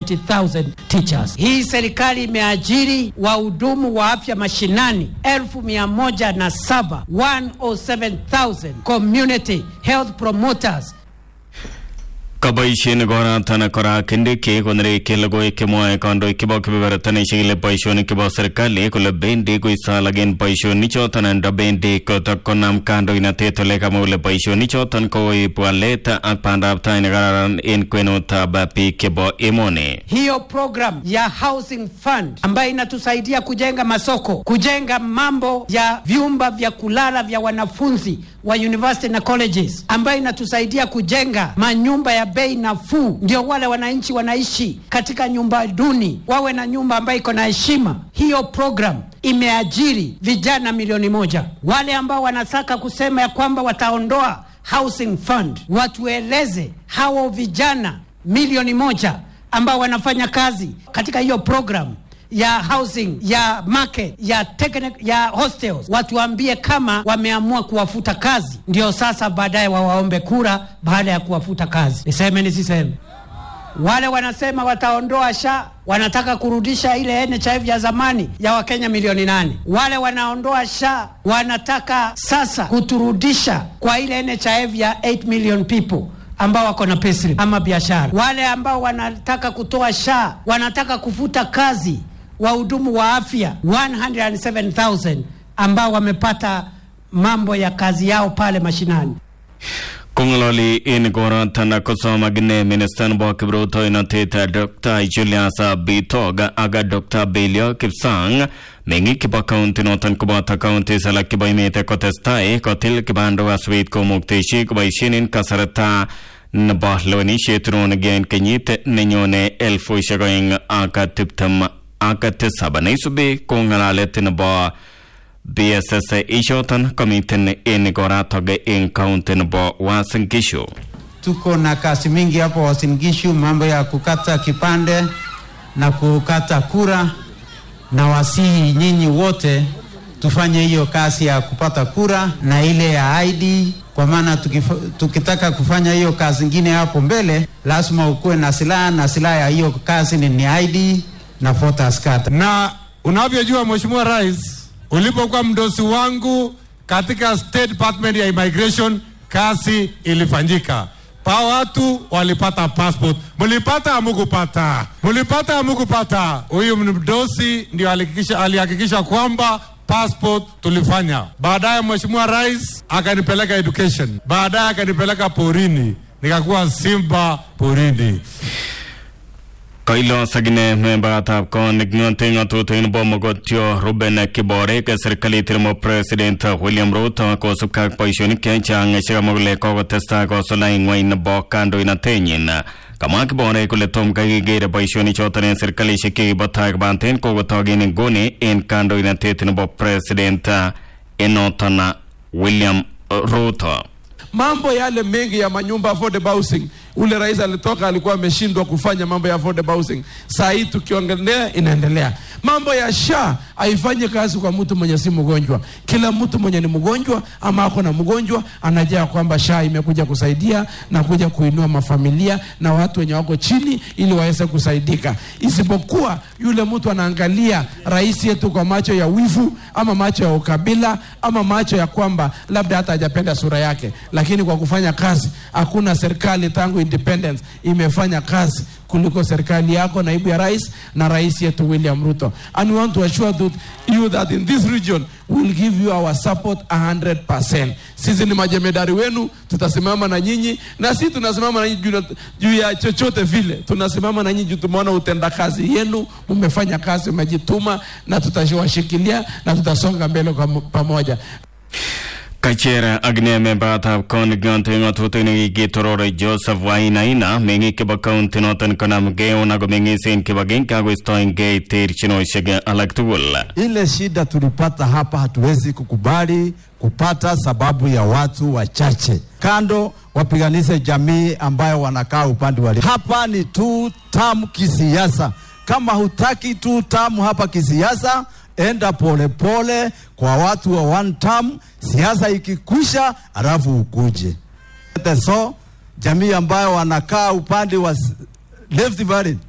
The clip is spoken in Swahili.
180,000 teachers. Hii serikali imeajiri wahudumu wa afya mashinani elfu mia moja na saba 107,000 community health promoters Kaboisien koratan kora kindiki konere kelogoi kemwoe kandoik chebo kebebertanishiek ile boisionik chebo serikali kole bendi koisalagen boisionik choton ndo bendi kotok konam kandoinatet ole kamwa kole boisionik choton koib walet ak bandab tai nekararan en kwenutab biik chebo emoni. hiyo program ya housing fund ambayo inatusaidia kujenga masoko, kujenga mambo ya vyumba vya kulala vya wanafunzi wa university na colleges, ambayo inatusaidia kujenga manyumba ya bei nafuu, ndio wale wananchi wanaishi katika nyumba duni wawe na nyumba ambayo iko na heshima. Hiyo program imeajiri vijana milioni moja. Wale ambao wanataka kusema ya kwamba wataondoa housing fund, watueleze hao vijana milioni moja ambao wanafanya kazi katika hiyo program ya housing ya market ya technic, ya hostels watuambie kama wameamua kuwafuta kazi, ndio sasa baadaye wawaombe kura baada ya kuwafuta kazi. Niseme nisiseme? Wale wanasema wataondoa SHA wanataka kurudisha ile NHIF ya zamani ya Wakenya milioni nane. Wale wanaondoa SHA wanataka sasa kuturudisha kwa ile NHIF ya 8 million people ambao wako na payslip ama biashara. Wale ambao wanataka kutoa SHA wanataka kufuta kazi wahudumu wa afya 107,000 ambao wamepata mambo ya kazi yao pale mashinani. Kongololi en koroton kosom akine minister nebo kiprutoinotet Dr. Julius Bitog ak Dr. Belio Kipsang meng'ik chebo county noton koboto counties alak chebo emet kotestai kotil kibandok asubit komukteshi koboisien en kasarta nebo lewenisiet ronege en kenyit nenyone elfusiek oeng ak tiptem ak tisab neisubi ko ng'alalet nebo BSS ichoton komiten en koratok en kaunti nebo Uasin Gishu. Tuko na kazi mingi hapo Uasin Gishu, mambo ya kukata kipande na kukata kura, na wasihi nyinyi wote tufanye hiyo kazi ya kupata kura na ile ya ID, kwa maana tukif- tukitaka kufanya hiyo kazi ingine hapo mbele, lazima ukuwe na silaha, na silaha ya hiyo kazi ni, ni ID na voters card. na unavyojua Mheshimiwa Rais, ulipokuwa mdosi wangu katika State Department ya Immigration, kazi ilifanyika pa watu walipata passport. Mlipata amukupata? Mlipata amukupata? Huyu mdosi ndio alihakikisha alihakikisha kwamba passport tulifanya. Baadaye Mheshimiwa Rais akanipeleka education, baadaye akanipeleka porini, nikakuwa simba porini. Kailos akine membatab konik ng'ote ng'atutik nebo mogotio Ruben Kiborek serikalit nebo President William Ruto kosubkei ak boisionik chechang chekamwa kole kokotestai kosulai ng'weny nebo kandoinatenyin. Kamwa Kiborek kole tom kai kekere boisionik choton en serikalishek chekibo tai kobaten kokotok en nguni en kandoinatet nebo President en noton William Ruto. mambo yale mengi ya manyumba affordable housing ule rais alitoka alikuwa ameshindwa kufanya mambo ya affordable housing saa hii tukiongelea inaendelea mambo ya sha haifanye kazi kwa mtu mwenye si mgonjwa kila mtu mwenye ni mgonjwa ama ako na mgonjwa anajua kwamba sha imekuja kusaidia na kuja kuinua mafamilia na watu wenye wako chini ili waweze kusaidika isipokuwa yule mtu anaangalia rais yetu kwa macho ya wivu ama macho ya ukabila ama macho ya kwamba labda hata hajapenda sura yake lakini kwa kufanya kazi hakuna serikali tangu independence imefanya kazi kuliko serikali yako naibu ya rais na rais yetu William Ruto and we want to assure that you that in this region we will give you our support 100%. Sisi ni majemedari wenu, tutasimama na nyinyi na sisi tunasimama na nyinyi juu na- juu ya chochote vile, tunasimama na nyinyi juu tumeona utendakazi yenu, mmefanya kazi, mmejituma na tutawashikilia na tutasonga mbele kwa mo- pamoja. Kachere akine membatab konik ng'ote ng'atutik nekikitorore Joseph Wainaina meng'ik chebo county noton konamgei ako meng'is en kibagenge akoistoengei terchinosiek alak tugul. Ile shida tulipata hapa hatuwezi kukubali kupata sababu ya watu wachache. Kando wapiganishe jamii ambayo wanakaa upande wa hapa ni tu tamu kisiasa. Kama hutaki tu tamu hapa kisiasa, enda polepole pole kwa watu wa one term, siasa ikikwisha, alafu ukuje. So jamii ambayo wanakaa upande wa s- left Valley